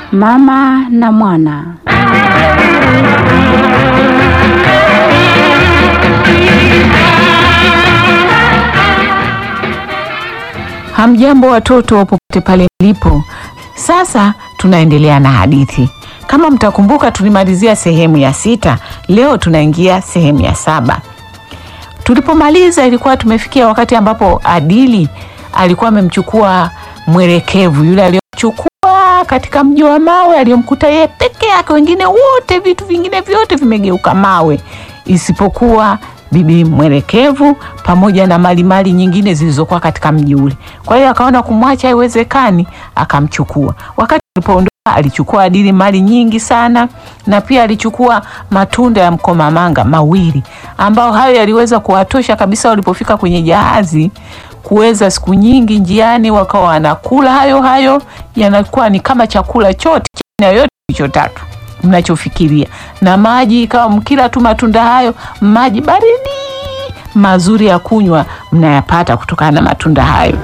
Mama na mwana. Hamjambo watoto popote pale mlipo. Sasa tunaendelea na hadithi. Kama mtakumbuka, tulimalizia sehemu ya sita. Leo tunaingia sehemu ya saba. Tulipomaliza ilikuwa tumefikia wakati ambapo Adili alikuwa amemchukua mwelekevu yule aliyomchukua katika mji wa mawe, aliyomkuta yeye peke yake, wengine wote, vitu vingine vyote vimegeuka mawe isipokuwa bibi mwelekevu pamoja na malimali nyingine zilizokuwa katika mji ule. Kwa hiyo akaona kumwacha haiwezekani, akamchukua. Wakati alipoondoka, alichukua Adili mali nyingi sana, na pia alichukua matunda ya mkomamanga mawili, ambao hayo yaliweza kuwatosha kabisa walipofika kwenye jahazi kuweza siku nyingi njiani wakawa wanakula hayo hayo, yanakuwa ni kama chakula chote na yote kilichotatu mnachofikiria, na maji ikawa mkila tu matunda hayo, maji baridi mazuri ya kunywa mnayapata kutokana na matunda hayo.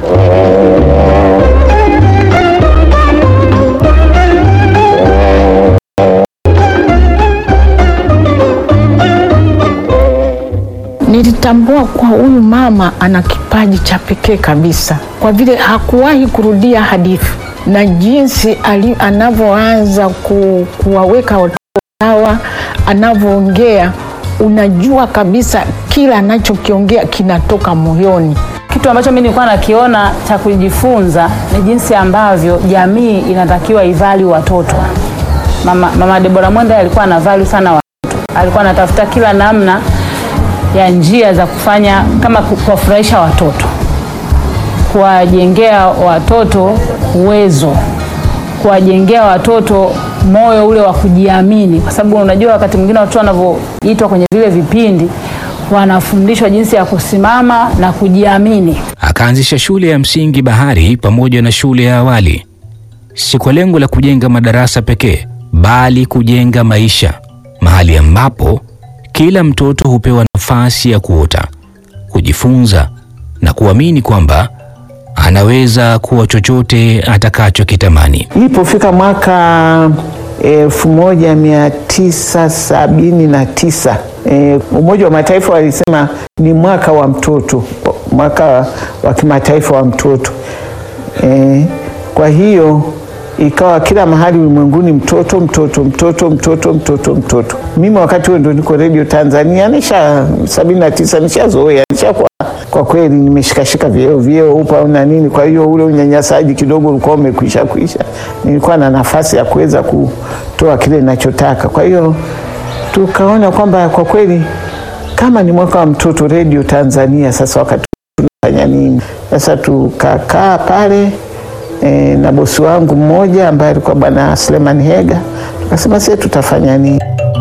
Nilitambua kuwa huyu mama ana kipaji cha pekee kabisa, kwa vile hakuwahi kurudia hadithi na jinsi ali- anavyoanza ku, kuwaweka watoto sawa, anavyoongea, unajua kabisa kila anachokiongea kinatoka moyoni. Kitu ambacho mimi nilikuwa nakiona cha kujifunza ni jinsi ambavyo jamii inatakiwa ivalue watoto. Mama, mama Debora Mwenda alikuwa ana value sana watoto, alikuwa anatafuta kila namna ya njia za kufanya kama ku- kuwafurahisha watoto, kuwajengea watoto uwezo, kuwajengea watoto moyo ule wa kujiamini, kwa sababu unajua wakati mwingine watoto wanavyoitwa kwenye vile vipindi wanafundishwa jinsi ya kusimama na kujiamini. Akaanzisha shule ya msingi Bahari pamoja na shule ya awali, si kwa lengo la kujenga madarasa pekee, bali kujenga maisha, mahali ambapo kila mtoto hupewa nafasi ya kuota, kujifunza na kuamini kwamba anaweza kuwa chochote atakachokitamani. Ilipofika mwaka elfu moja mia tisa sabini na tisa e, Umoja wa Mataifa walisema ni mwaka wa mtoto, mwaka wa kimataifa wa mtoto e, kwa hiyo ikawa kila mahali ulimwenguni mtoto mtoto mtoto mtoto mtoto mtoto. Mimi wakati huo ndo niko Radio Tanzania, nisha sabini na tisa nishazoea, nishakuwa kwa kweli nimeshikashika vyeo vyeo upa na nini. Kwa hiyo ule unyanyasaji kidogo ulikuwa umekwisha kwisha, nilikuwa na nafasi ya kuweza kutoa kile ninachotaka. Kwa hiyo tukaona kwamba kwa kweli kama ni mwaka wa mtoto Radio Tanzania, sasa wakati tunafanya nini? Sasa tukakaa pale e, na bosi wangu mmoja ambaye alikuwa bwana Sleman Hega, tukasema sisi tutafanya nini?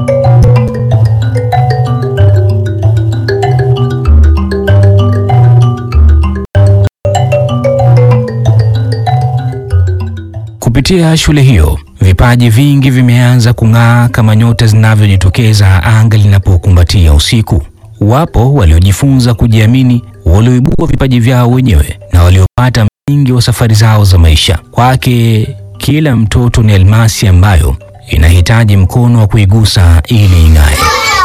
Kupitia shule hiyo, vipaji vingi vimeanza kung'aa kama nyota zinavyojitokeza anga linapokumbatia usiku. Wapo waliojifunza kujiamini, walioibua vipaji vyao wenyewe na waliopata msingi wa safari zao za maisha. Kwake kila mtoto ni almasi ambayo inahitaji mkono wa kuigusa ili ing'ae.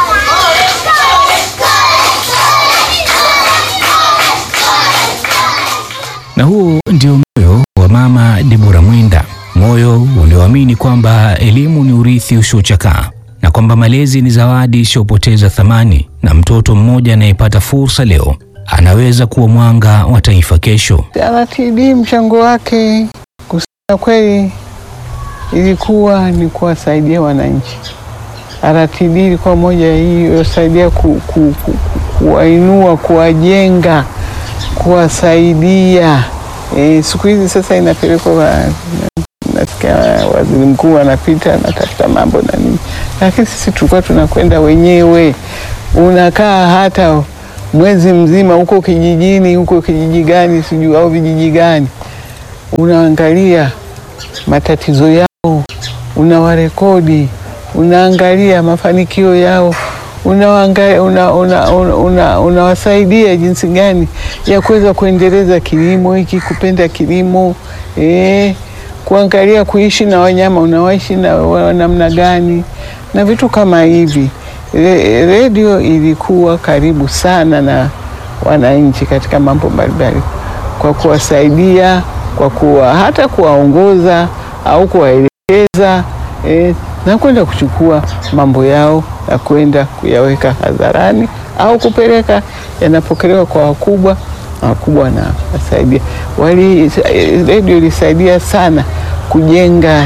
Na huo ndio moyo wa mama Debora Mwenda, moyo ulioamini kwamba elimu ni urithi usiochakaa na kwamba malezi ni zawadi isiyopoteza thamani, na mtoto mmoja anayepata fursa leo anaweza kuwa mwanga wa taifa kesho. RTD mchango wake kusema kweli ilikuwa ni kuwasaidia wananchi. RTD ilikuwa moja hii iliyosaidia ku, ku, ku, ku, kuwainua, kuwajenga, kuwasaidia. E, siku hizi sasa inapelekwa wa- nasikia waziri mkuu anapita anatafuta mambo na nini, lakini sisi tulikuwa tunakwenda wenyewe, unakaa hata mwezi mzima huko kijijini, huko kijiji gani sijui au vijiji gani, unaangalia matatizo yao, unawarekodi, unaangalia mafanikio yao, unawasaidia una, una, una, una, unawasaidia jinsi gani ya kuweza kuendeleza kilimo hiki, kupenda kilimo eh, kuangalia kuishi na wanyama, unawaishi na wa- namna gani na vitu kama hivi. Re- Redio ilikuwa karibu sana na wananchi katika mambo mbalimbali, kwa kuwasaidia, kwa kuwa hata kuwaongoza au kuwaelekeza eh, na kwenda kuchukua mambo yao na kwenda kuyaweka hadharani au kupeleka yanapokelewa kwa wakubwa na wakubwa wanawasaidia. Wali eh, redio ilisaidia sana kujenga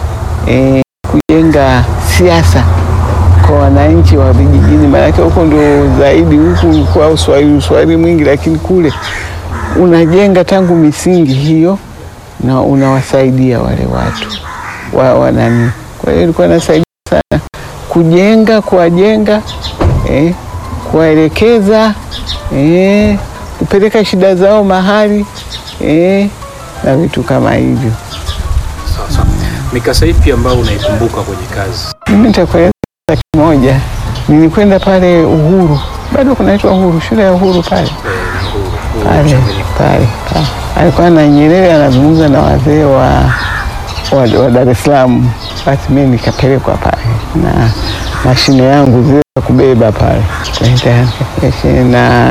eh, kujenga siasa kwa wananchi wa vijijini, maanake huko ndio zaidi, huku kwa uswahili uswahili mwingi, lakini kule unajenga tangu misingi hiyo na unawasaidia wale watu wa wanani. Kwa hiyo ilikuwa inasaidia sana kujenga, kuwajenga, eh, kuwaelekeza, eh, kupeleka shida zao mahali eh, na vitu kama hivyo. Sasa mikasa ipi ambayo unaikumbuka kwenye kazi? Mimi nitakueleza kimoja. Nilikwenda pale Uhuru, bado kunaitwa Uhuru, shule ya Uhuru pale pale pale pale. Alikuwa na Nyerere anazungumza na wazee wa, wa, wa Dar es Salaam. Basi mimi nikapelekwa pale na mashine yangu zile za kubeba pale Kwenda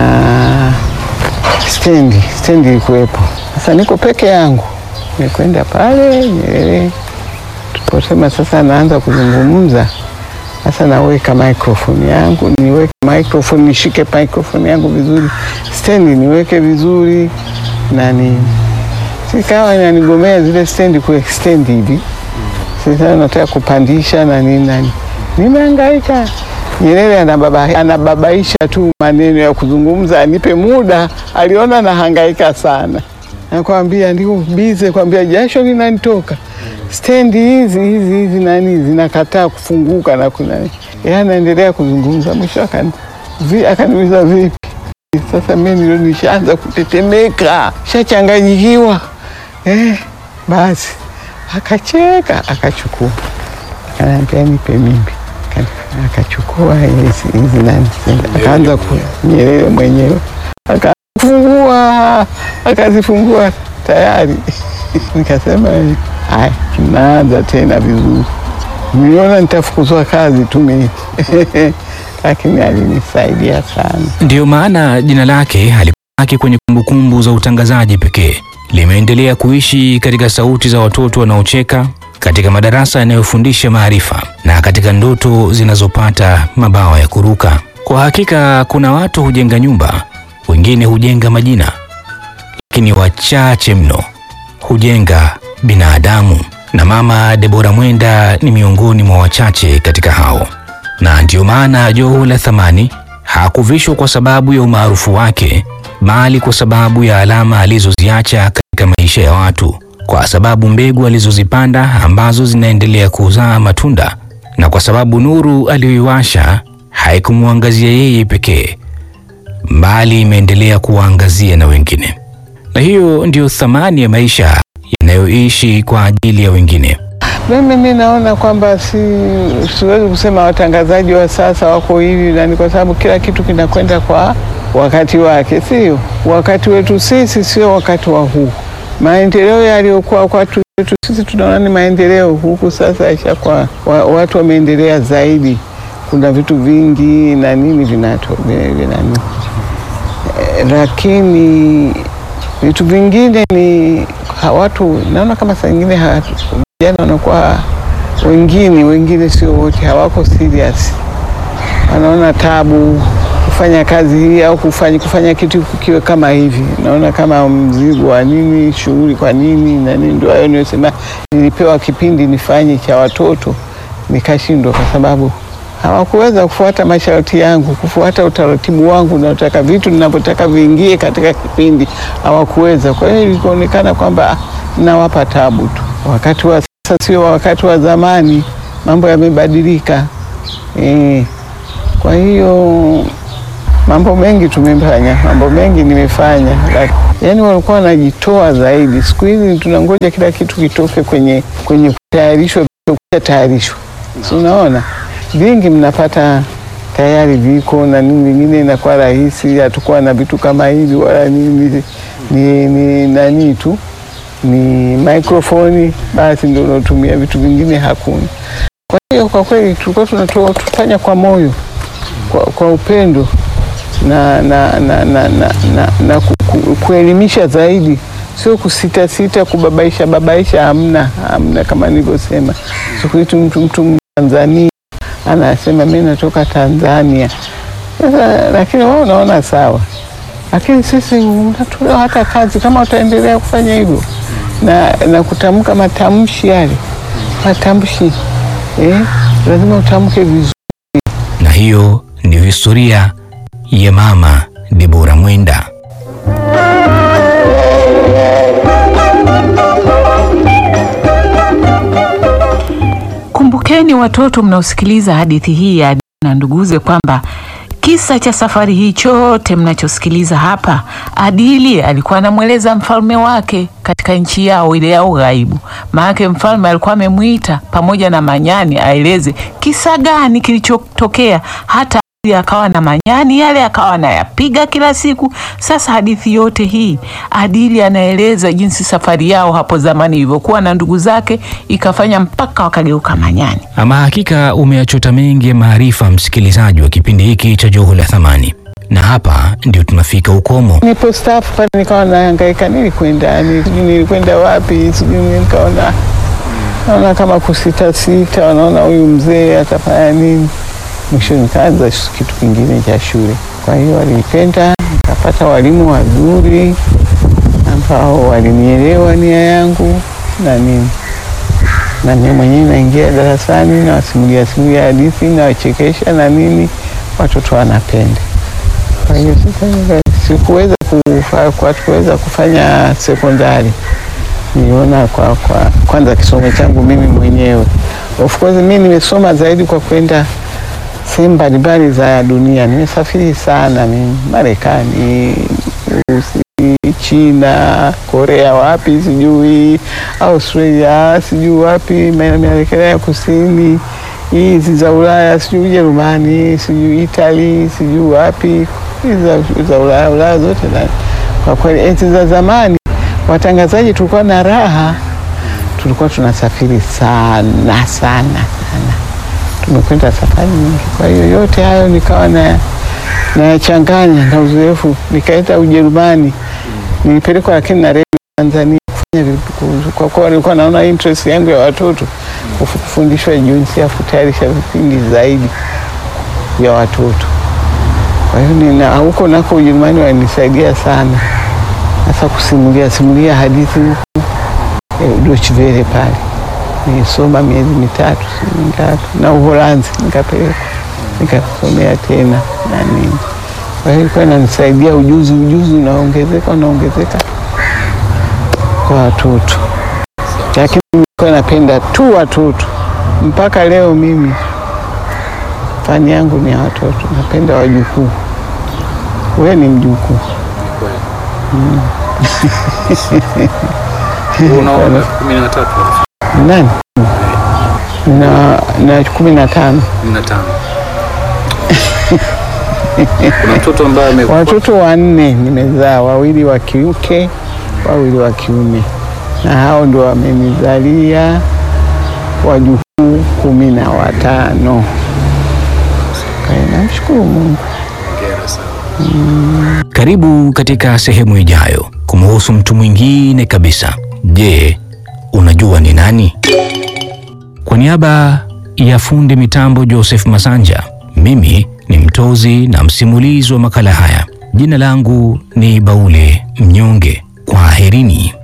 na stendi, stendi ilikuwepo. Sasa niko peke yangu, nikwenda pale Nyerere tuliposema sasa naanza kuzungumza sasa, naweka microphone yangu, niweke microphone, nishike microphone yangu vizuri, stendi niweke vizuri nani, sikawa inanigomea zile stendi kuextend hivi. Sasa nataka kupandisha na nini nani, nimehangaika. Nyerere anababa, anababaisha tu maneno ya kuzungumza, anipe muda. Aliona nahangaika sana, nakwambia ndio bize, kwambia jasho linanitoka stendi hizi hizi hizi nani zinakataa kufunguka na kuna yeye anaendelea kuzungumza. Mwisho akani- vi- akaniuliza vipi? Sasa mimi ndio nishaanza kutetemeka, shachanganyikiwa eh. Basi akacheka akachukua, akaniambia nipe mimi, Akani- akachukua hizi hizi nani, akaanza ku Nyerere mwenyewe akafungua, akazifungua tayari nikasema haya, tunaanza tena vizuri. Niliona nitafukuzwa kazi tu mimi lakini alinisaidia sana. Ndiyo maana jina lake halibaki kwenye kumbukumbu za utangazaji pekee, limeendelea kuishi katika sauti za watoto wanaocheka, katika madarasa yanayofundisha maarifa na katika ndoto zinazopata mabawa ya kuruka. Kwa hakika kuna watu hujenga nyumba, wengine hujenga majina, lakini wachache mno hujenga binadamu, na Mama Debora Mwenda ni miongoni mwa wachache katika hao na ndiyo maana joho la thamani hakuvishwa kwa sababu ya umaarufu wake, bali kwa sababu ya alama alizoziacha katika maisha ya watu, kwa sababu mbegu alizozipanda ambazo zinaendelea kuzaa matunda, na kwa sababu nuru aliyoiwasha haikumwangazia yeye pekee, bali imeendelea kuwaangazia na wengine. Na hiyo ndiyo thamani ya maisha yanayoishi kwa ajili ya wengine. Mimi mi naona kwamba si, siwezi kusema watangazaji wa sasa wako hivi nani, kwa sababu kila kitu kinakwenda kwa wakati wake, sio wakati wetu sisi, sio wakati wa huu. Maendeleo yaliyokuwa wakati wetu sisi tunaona ni maendeleo, huku sasa yashakuwa wa, watu wameendelea zaidi, kuna vitu vingi na nini vinato vinani, eh, lakini vitu vingine ni ha, watu naona kama saa ingine ha- vijana wanakuwa wengine wengine, sio wote, hawako serious, wanaona tabu kufanya kazi hii au kufanya, kufanya kitu kiwe kama hivi, naona kama mzigo wa nini, shughuli kwa nini na nini. Ndio hayo niyosema, nilipewa kipindi nifanye cha watoto nikashindwa, kwa sababu hawakuweza kufuata masharti yangu, kufuata utaratibu wangu, nataka vitu ninavyotaka viingie katika kipindi, hawakuweza. Kwa hiyo ilikuonekana kwamba ah, nawapa tabu tu. Wakati wa sasa sio wakati wa zamani, mambo yamebadilika. E, kwa hiyo mambo mengi tumefanya, mambo mengi nimefanya, Lak- yaani walikuwa wanajitoa zaidi. Siku hizi tunangoja kila kitu kitoke kwenye kwenye kutayarishwa, tayarishwa, si unaona vingi mnapata tayari viko na nini, vingine inakuwa rahisi. Hatukuwa na vitu kama hivi wala nini, ni, ni nani tu ni mikrofoni, basi ndio unatumia, vitu vingine hakuna. Kwa hiyo kwa kweli tulikuwa tunatoa tufanya kwa moyo, kwa, kwa upendo na, na, na, na, na, na, na ku, ku, kuelimisha zaidi, sio kusitasita, kubabaisha babaisha, hamna hamna. Kama nilivyosema, siku hizi mtu mtu Tanzania anasema mi natoka Tanzania. Sasa lakini wewe unaona sawa, lakini sisi unatolewa hata kazi kama utaendelea kufanya hivyo na, na kutamka matamshi yale matamshi eh, lazima utamke vizuri. Na hiyo ndiyo historia ya Mama Debora Mwenda. Kumbukeni watoto mnaosikiliza hadithi hii ya Adili na nduguze kwamba kisa cha safari hii chote mnachosikiliza hapa, Adili alikuwa anamweleza mfalme wake katika nchi yao ile ya ughaibu. Maanake mfalme alikuwa amemwita pamoja na manyani aeleze kisa gani kilichotokea hata Adili akawa na manyani yale akawa anayapiga kila siku. Sasa hadithi yote hii Adili anaeleza jinsi safari yao hapo zamani ilivyokuwa na ndugu zake ikafanya mpaka wakageuka manyani. Ama hakika umeyachota mengi ya maarifa, msikilizaji wa kipindi hiki cha Joho la Thamani, na hapa ndio tunafika ukomo. Nipo staff pale, nikawa nahangaika, nilikwenda ni- sijui nilikwenda wapi, sijui nikaona naona kama kusita sita, wanaona huyu mzee atafanya nini. Mwisho nikaanza kitu kingine cha shule. Kwa hiyo walinipenda, nikapata walimu wazuri ambao walinielewa nia yangu na nini, na mimi mwenyewe naingia darasani nawasimulia simulia hadithi nawachekesha na nini, watoto wanapenda. Kwa hiyo sasa nika- sikuweza kufa, kwa kuweza kufanya sekondari. Niliona kwa, kwa kwanza kisomo changu mimi mwenyewe. Of course mimi nimesoma zaidi kwa kwenda sehemu mbalimbali za dunia. Nimesafiri sana mimi, Marekani, Urusi, China, Korea, wapi sijui, Australia, sijui wapi, Amerika ya Kusini, hizi za Ulaya, sijui Ujerumani, sijui Italy, sijui wapi, hizi za, za Ulaya, Ulaya zote. Na kwa kweli enzi za zamani watangazaji tulikuwa na raha, tulikuwa tunasafiri sana sana sana tumekwenda safari nyingi. Kwa hiyo yote hayo nikawa na nayachanganya na uzoefu. Nikaenda Ujerumani, nilipelekwa lakini na redio Tanzania kufanya vipu- kwa kuwa nilikuwa naona interest yangu ya watoto kufu- kufundishwa jinsi ya kutayarisha vipindi zaidi vya watoto. Kwa hiyo nina huko nako Ujerumani walinisaidia sana, hasa kusimulia simulia hadithi huku eh, Deutsche Welle pale nilisoma miezi mitatu si mitatu, na Uholanzi nikapelekwa nikasomea tena na nini. Kwa hiyo ilikuwa inanisaidia ujuzi, ujuzi unaongezeka unaongezeka kwa watoto, lakini nilikuwa napenda tu watoto mpaka leo. Mimi fani yangu ni ya watoto, napenda wajukuu. Wewe ni mjukuu Unaona kumi na tatu nani? na, na kumi na tano kumi na tano kuna mtoto ambaye ame watoto wanne nimezaa, wawili wa kike, wawili wa kiume, na hao ndio wamenizalia wajukuu kumi na watano. Kwa hiyo namshukuru Mungu. hongera sana. Karibu katika sehemu ijayo kumhusu mtu mwingine kabisa. Je, unajua ni nani? Kwa niaba ya fundi mitambo Joseph Masanja, mimi ni mtozi na msimulizi wa makala haya. Jina langu ni Baule Mnyonge. Kwaherini.